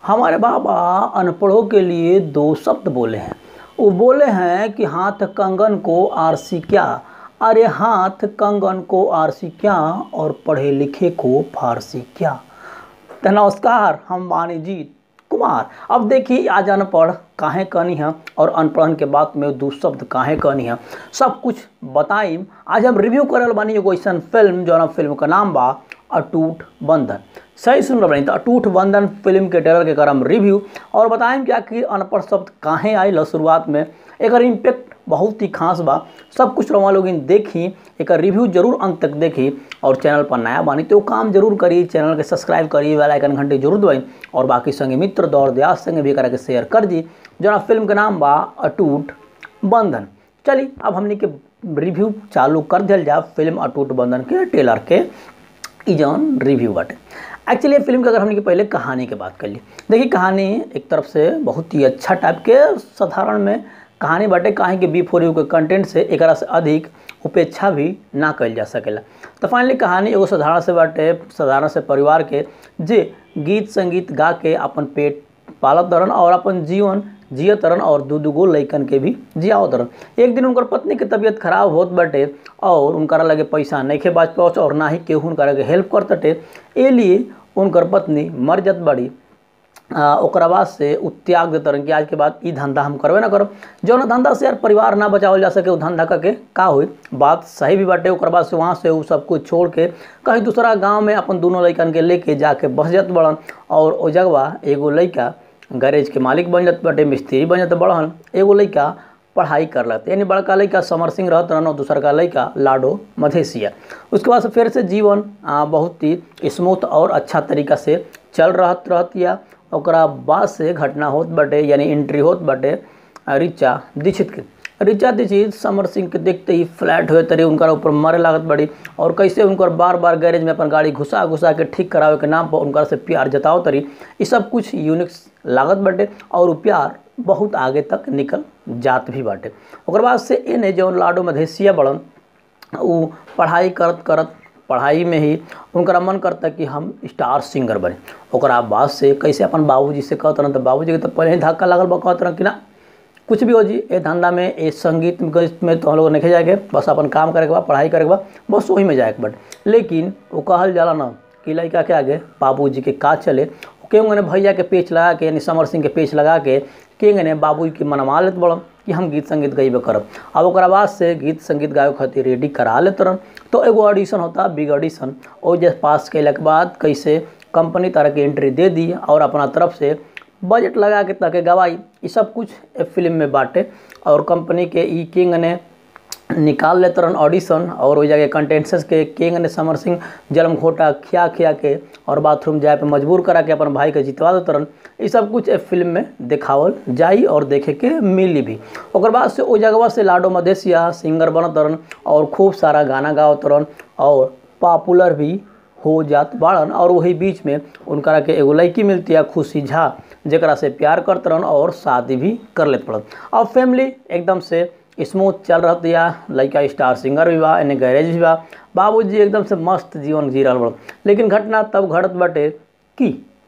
हमारे बाबा अनपढ़ों के लिए दो शब्द बोले हैं वो बोले हैं कि हाथ कंगन को आरसी क्या अरे हाथ कंगन को आरसी क्या और पढ़े लिखे को फारसी क्या तो नमस्कार हम वाणिजीत कुमार अब देखिए आज अनपढ़ काहे कहनी है और अनपढ़न के बात में दू शब्द काहे कहनी है सब कुछ बताइम आज हम रिव्यू करल बानी एगो ऐसा फिल्म जौन फिल्म का नाम बा अटूट बंधन सही सुन रहे तो अटूट बंधन फिल्म के ट्रेलर के करम रिव्यू और बताएं कि आखिर अनपढ़ शब्द काहे आयल शुरुआत में एक इम्पेक्ट बहुत ही खास बा सब कुछ रवा लोग देखी एक रिव्यू जरूर अंत तक देखी और चैनल पर नया बानी तो काम जरूर करी चैनल के सब्सक्राइब करी बेल आइकन घंटे जरूर दबाई और बाकी संगे मित्र दौर दयास संगे भी करके शेयर कर दी जना फिल्म के नाम बा अटूट बंधन चली अब हमने के रिव्यू चालू कर दिया जा फिल्म अटूट बंधन के ट्रेलर के ई जौन रिव्यू बाटे एक्चुअली ये फिल्म के अगर हमने के पहले कहानी के बात कर ली देखिए कहानी एक तरफ से बहुत ही अच्छा टाइप के साधारण में कहानी बाटे काहे कि बी फोर यू के कंटेंट से एक से अधिक उपेक्षा भी ना कल जा सकेला तो फाइनली कहानी एगो साधारण से बाटे साधारण से परिवार के जे गीत संगीत गा के अपन पेट पालत तरन और अपन जीवन जियत तरन और दू दूगो लैकन के भी जियाओ तरन एक दिन उनकर पत्नी के तबीयत खराब होत बाटे और उनकरा लगे पैसा नहीं खे बाज पाओ और ना ही केहू उनकरा के हेल्प कर तटे ए लिए उनकर पत्नी मर जत बड़ी आ, ओकरा बाद से उ त्याग देते रहन कि आज के बाद ई धंधा हम करबे ना करब जौन धंधा से यार परिवार ना बचावल जा सके उ धंधा करके का होई बात सही भी बाटे ओकर बाद से वहाँ से उ सब कुछ छोड़ के कहीं दूसरा गांव में अपन दोनों लइकन के लेके जाके बस जात बड़न और ओ जगवा एगो लइका गैरेज के मालिक बन जात बाटे मिस्त्री बन जात बड़हन एगो लइका पढ़ाई कर लेते यानी बड़का लड़का समर सिंह रहत रहन और दूसर का लड़का लाडो मधेसिया उसके बाद से फिर से जीवन आ, बहुत ही स्मूथ और अच्छा तरीका से चल रहत रहत या ओकरा बाद से घटना होत बाटे यानी एंट्री होत बाटे रिचा दीक्षित के रिचा दीक्षित समर सिंह के देखते ही फ्लैट हुए तरी उनका ऊपर मारे लागत बड़ी और कैसे उनकर बार बार गैरेज में अपन गाड़ी घुसा घुसा के ठीक करावे के नाम पर उनका से प्यार जताओ तरी ये सब कुछ यूनिक्स लागत बाटे और उ प्यार बहुत आगे तक निकल जात भी बाटे ओकर बाद से एने जौन लाडो मधेसिया बड़न उ पढ़ाई करत करत पढ़ाई में ही उनका मन करता कि हम स्टार सिंगर बने ओकरा बाद से कैसे अपन बाबूजी से कहत रहन तो बाबूजी के तो पहले ही धक्का लागल बा कहत रहन कि ना कुछ भी हो जी ए धंधा में ए संगीत में तो हम लोग नहीं जाएके बस अपन काम करे के बाद पढ़ाई करे के बाद बस वही में जाए के बट लेकिन वो कहल जाला ना कि लड़का के आगे बाबू जी के का चले केहूँ ने भैया के पेच लगा के यानी समर सिंह के पेच लगा के केंगे ने बाबू के मनवा लेत बड़न कि हम गीत संगीत गईबे करब अब ओकरा बाद से गीत संगीत गावे खातिर रेडी करा लेत रहन तो एगो ऑडिशन होता बिग ऑडिशन और जब पास कैला के बाद कैसे कंपनी तरह के एंट्री दे दी और अपना तरफ से बजट लगा के ताकि गवाई ये सब कुछ फिल्म में बाटे और कंपनी के ई किंग ने निकाल लेते रहन ऑडिशन और वही जगह कंटेंसेस के किंग ने समर सिंह जलम घोटा खिया खिया के और बाथरूम जाए पे मजबूर करा के अपन भाई के जितवा देते रहन ये सब कुछ ए फिल्म में दिखावल जाई और देखे के मिली भी ओकर बाद से ओ जगह से लाडो मधेसिया सिंगर बनत रहन और खूब सारा गाना गावत रहन और पॉपुलर भी हो जात बाड़न और वही बीच में उनकरा के एगो लड़की मिलती है खुशी झा जरा से प्यार करत रहन और शादी भी कर लेते पड़न अब फैमिली एकदम से स्मूथ चल रहा या लड़का स्टार सिंगर भी बा एने गैरेज भी बा बाबूजी एकदम से मस्त जीवन जी रहा बड़ लेकिन घटना तब घटत बाटे कि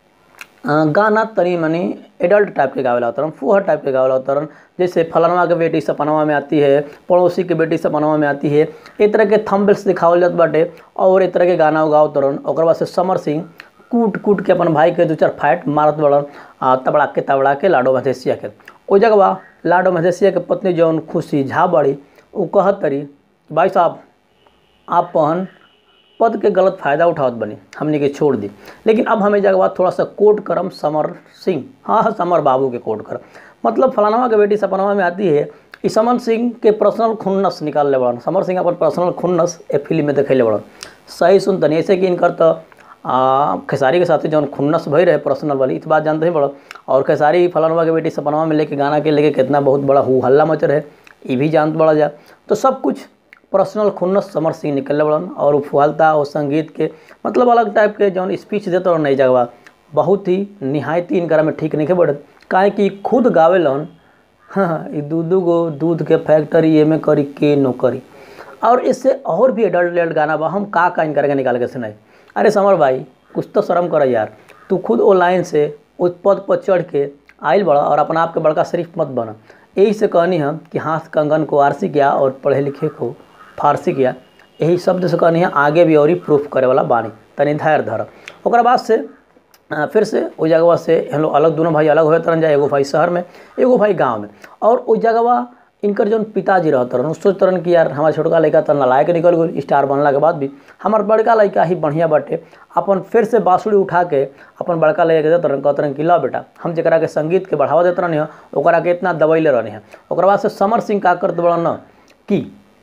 गाना तनी मनी एडल्ट टाइप के गावेला उतरन फूहर टाइप के गावेला उतरन जैसे फलनवा के बेटी सपनवा में आती है पड़ोसी के बेटी सपनवा में आती है एक तरह के थम्बल्स दिखावल जात बाटे और एक तरह के गाना गाओ तरन ओकर बाद से समर सिंह कूट कूट के अपन भाई के दो चार फाइट मारत बड़न तबड़ा के तबड़ा के लाडो मधेसिया के ओ जगह लाडो मधेसिया के पत्नी जौन खुशी झा बड़ी वो कहत तरी भाई साहब आप पहन पद के गलत फ़ायदा उठावत बनी हमने के छोड़ दी लेकिन अब हमें जगह थोड़ा सा कोट करम समर सिंह हाँ हाँ समर बाबू के कोट करम मतलब फलानवा के बेटी सपनवा में आती है ई समर सिंह के पर्सनल खुन्नस निकाल ले बड़न समर सिंह अपन पर्सनल खुन्नस ए फिल्म में देखे ले बड़न सही सुन तनी ऐसे कि इनकर तो खेसारी के साथी जौन खुन्नस भई रहे पर्सनल वाली इस बात जानते ही बड़ा और खेसारी फलानवा के बेटी सपनवा में लेके गाना के लेके कितना बहुत बड़ा हु हल्ला मच रहे ये भी जानते बड़ा जा तो सब कुछ पर्सनल खुन्नस समर सिंह निकल बड़न और फुहालता और संगीत के मतलब अलग टाइप के जौन स्पीच देते और नई जगह बहुत ही निहायती इनकरा में ठीक नहीं बढ़त काहे कि खुद गावेलन हाँ ई दू दू गो दूध के फैक्ट्री एमे करी के नो करी और इससे और भी एडल्ट एडल्ट गाना बा हम का का इनकर के निकाल के सुनाई अरे समर भाई कुछ तो शर्म कर यार तू खुद ऑनलाइन से उस पद पर चढ़ के आइल बड़ा और अपना आप के बड़का शरीफ मत बना यही से कहनी हम कि हाथ कंगन को आरसी किया और पढ़े लिखे को फारसी किया यही शब्द से कहनी है आगे भी और ही प्रूफ करे वाला बानी तनी धैर्य धर ओकरा बाद से आ, फिर से उस जगह से हम लोग अलग दोनों भाई अलग हुए तरन जाए एगो भाई शहर में एगो भाई गांव में और उस जगह इनकर जौन पिताजी रहत रहन सोच तरन कि यार हमारा छोटका लड़का तो नलायक निकल गई स्टार बनला के बाद भी हमार बड़का लड़का ही बढ़िया बाटे अपन फिर से बाँसुरी उठा के अपन बड़का लड़का के देत रहन कहत रहन कि ला बेटा हम जरा के संगीत के बढ़ावा देते रहनी ओकरा के इतना दबैले रहनी है ओकरा बाद से समर सिंह का करत बड़न न कि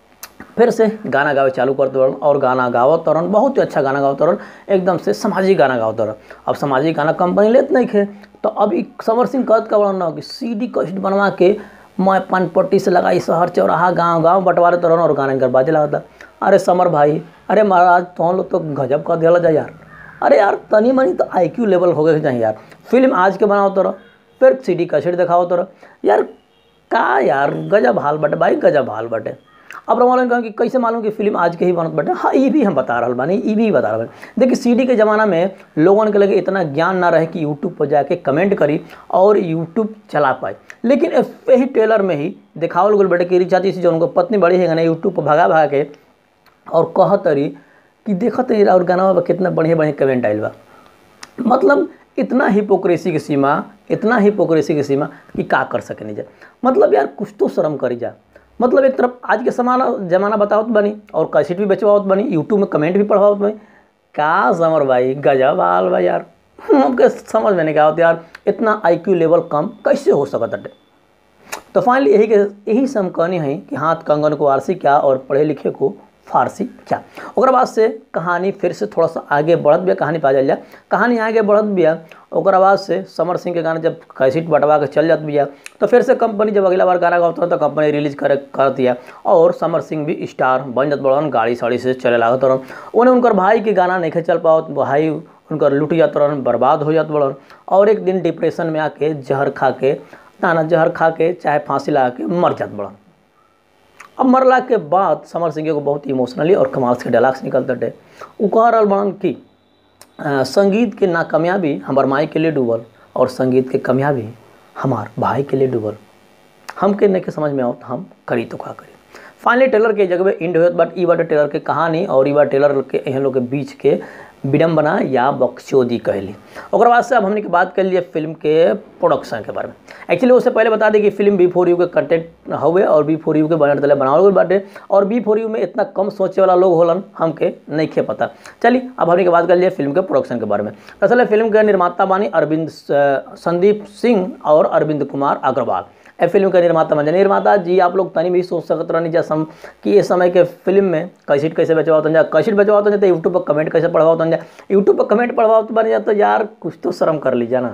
फिर से गाना गावे चालू कर दौड़न और गाना गावत तरन बहुत ही अच्छा गाना गावत तरन एकदम से सामाजिक गाना गावत तरन अब सामाजिक गाना कंपनी लेत नहीं खे तो अब ई समर सिंह कहत का बड़न न कि सी डी कैसेट बनवा के मैं पान पट्टी से लगाई शहर चौराहा गांव गांव बंटवारे तरन और गाना इनकर बाजे लगता अरे समर भाई अरे महाराज तुम लोग तो गजब कर दिया जाए यार अरे यार तनी मनी तो आई क्यू लेवल हो गए चाहिए यार फिल्म आज के बनाओ तरह फिर सी डी कैसेट दिखाओ तरह यार का यार गजब हाल बटे भाई गजब हाल बटे अब रमालन कहा कि कैसे मालूम कि फिल्म आज के ही बनत बटे हाँ ये भी हम बता रहा बानी ये भी बता रहा बानी देखिए सीडी के ज़माना में लोगन के लगे इतना ज्ञान ना रहे कि यूट्यूब पर जाके कमेंट करी और यूट्यूब चला पाए लेकिन यही टेलर में ही दिखावल गल बटे कि रिचाची से जो उनको पत्नी बड़ी है ना यूट्यूब पर भगा भगा के और कहत रही कि देखत रही और गाना में कितना बढ़िया बढ़िया कमेंट आयल बा मतलब इतना हिपोक्रेसी की सीमा इतना हिपोक्रेसी की सीमा कि का कर सके नहीं जा मतलब यार कुछ तो शर्म करी जा मतलब एक तरफ आज के समाना जमाना बतावत बनी और कैसेट भी बेचवावत बनी यूट्यूब में कमेंट भी पढ़वावत बनी का समर भाई गजब हाल भाई यार हमके समझ में नहीं आवत यार इतना आईक्यू लेवल कम कैसे हो सकत अटे तो फाइनली यही के यही से हम कहनी है कि हाथ कंगन को आरसी क्या और पढ़े लिखे को फारसी क्या ओकरा बाद से कहानी फिर से थोड़ा सा आगे बढ़त बिया कहानी पा जाए कहानी आगे बढ़त बिया ओकरा बाद से समर सिंह के गाना जब कैसेट बटवा के चल जात बिया तो फिर से कंपनी जब अगला बार गाना गाता तो कंपनी रिलीज करे कर दिया और समर सिंह भी स्टार बन जात बड़न गाड़ी साड़ी से चले लागत रहन उन्हें उनकर भाई के गाना नहीं चल पाओ भाई उनकर लुट जात रहन बर्बाद हो जात बड़न और एक दिन डिप्रेशन में आके जहर खा के नाना जहर खा के चाहे फांसी लगा के मर जात बड़न अब मरला के बाद समर सिंह को बहुत इमोशनली और कमाल से डायलॉग्स निकलते थे वो कह रहा बड़न कि आ, संगीत के नाकामयाबी हमार माई के लिए डूबल और संगीत के कामयाबी हमार भाई के लिए डूबल हमके नहीं के समझ में आओ तो हम करी तो का करी फाइनली टेलर के जगह इंड होत बट ई बाटे टेलर के कहानी और ई बा टेलर के एहन लोग के बीच के विडम्बना या बकचोदी कहली ओकर बाद से अब हमने की बात कर लिए फिल्म के प्रोडक्शन के बारे में एक्चुअली उससे पहले बता दें कि फिल्म बी फोर यू के कंटेंट हुए और बी फोर यू के बनर तले बनावल गई बाटे और बी फोर यू में इतना कम सोचे वाला लोग होलन हमके नहीं खे पता चलिए अब हमने की बात कर लिए फिल्म के प्रोडक्शन के बारे में दरअसल फिल्म के निर्माता बानी अरविंद संदीप सिंह और अरविंद कुमार अग्रवाल ए फिल्म का निर्माता बन निर्माता जी आप लोग तनी भी सोच सकत रहनी जा सम कि इस समय के फिल्म में कैसेट कैसे बेचवाओ जा कैसेट बेचवाओ तो यूट्यूब पर कमेंट कैसे पढ़वाओ जा यूट्यूब पर कमेंट पढ़वाओ बन जा तो यार कुछ तो शर्म कर लीजिए ना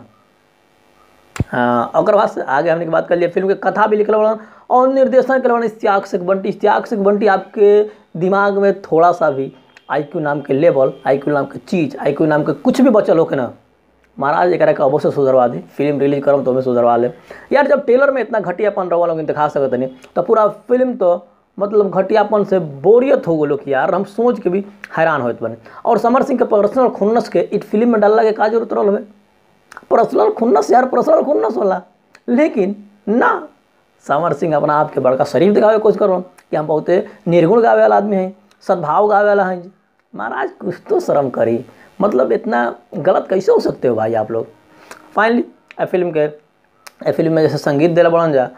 हाँ और बाद से आगे हमने की बात कर लिया फिल्म के कथा भी लिखल बड़ा और निर्देशन के बड़ा इश्तियाक से बंटी इश्तियाक से बंटी आपके दिमाग में थोड़ा सा भी आई नाम के लेवल आई नाम के चीज़ आई नाम के कुछ भी बचल हो के ना महाराज एक के अवश्य सुधरवा दी फिल्म रिलीज करम तो हमें सुधरवा ले यार जब टेलर में इतना घटियापन रवा लोग दिखा सकते नहीं तो पूरा फिल्म तो मतलब घटियापन से बोरियत हो गलो कि यार हम सोच के भी हैरान होते बने और समर सिंह के पर्सनल खुन्नस के इस फिल्म में डालने के का जरूरत रहा हमें पर्सनल खुन्नस यार पर्सनल खुन्नस होला लेकिन ना समर सिंह अपना आप के बड़का शरीफ दिखावे कोशिश करो कि हम बहुत निर्गुण गावे वाला आदमी हैं सद्भाव गावे वाला हैं महाराज कुछ तो शर्म करी मतलब इतना गलत कैसे हो सकते हो भाई आप लोग फाइनली ए फिल्म के ए फिल्म में जैसे संगीत दिला बढ़न जा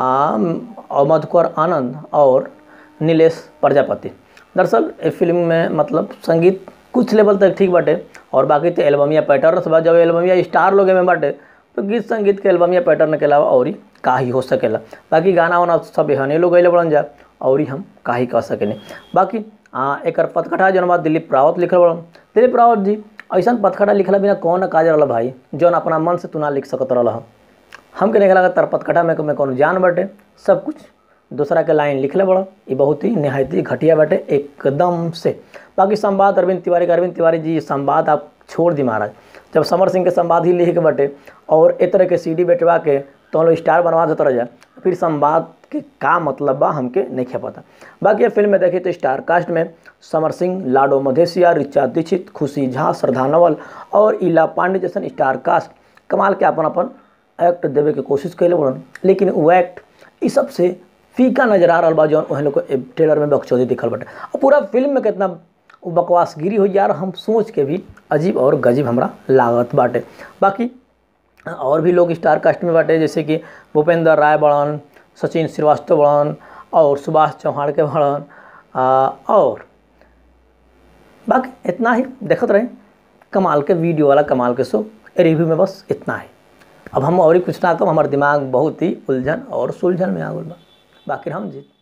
मधुकर आनंद और नीलेश प्रजापति दरअसल ए फिल्म में मतलब संगीत कुछ लेवल तक ठीक बाटे और बाकी तो एल्बमिया पैटर्न से जब एल्बमिया स्टार लोग में बाटे तो गीत संगीत के एल्बमिया पैटर्न के अलावा और ही का ही हो सकेला बाकी गाना वाना सब एहने लोग गए बढ़न जा और ही हम का ही कह सकें बाकी हाँ एक पथकथा जौन बात दिलीप रावत लिखल बड़ा दिलीप रावत जी ऐसा पथकथा लिखला बिना कौन काज रहा भाई जौन अपना मन से तू ना लिख सकत रहा हमके नहीं लगा तर पथकथा में में कौन जान बाटे सब कुछ दूसरा के लाइन लिखले बड़ा ये बहुत ही नहायत ही घटिया बाटे एकदम से बाकी संवाद अरविंद तिवारी का अरविंद तिवारी जी संवाद आप छोड़ दी महाराज जब समर सिंह के संवाद ही लिख के बटे और एक तरह के सीडी बेटवा के तो हम लोग स्टार बनवा देते रह जाए फिर संवाद के का मतलब बा हमके नहीं खे पता बाकी ये फिल्म में देखिए तो स्टार कास्ट में समर सिंह लाडो मधेसिया रिचा दीक्षित खुशी झा श्रद्धा नवल और इला पांडे जैसन स्टार कास्ट कमाल के अपन अपन एक्ट देवे के कोशिश कैले बड़न लेकिन वो एक्ट ई सबसे फीका नजर आ रहा बा जौन ओहन लोग के ट्रेलर में बकचोदी दिखल बाटे और पूरा फिल्म में कितना वो बकवासगिरी हो यार हम सोच के भी अजीब और गजीब हमरा लागत बाटे बाकी और भी लोग स्टार कास्ट में बाटे जैसे कि भूपेंद्र राय बड़न सचिन श्रीवास्तव बड़न और सुभाष चौहान के बड़न आ, और बाकी इतना ही देखत रहे कमाल के वीडियो वाला कमाल के शो रिव्यू में बस इतना ही अब हम और ही कुछ ना कम हमार दिमाग बहुत ही उलझन और सुलझन में आ गल बा बाकी हम जी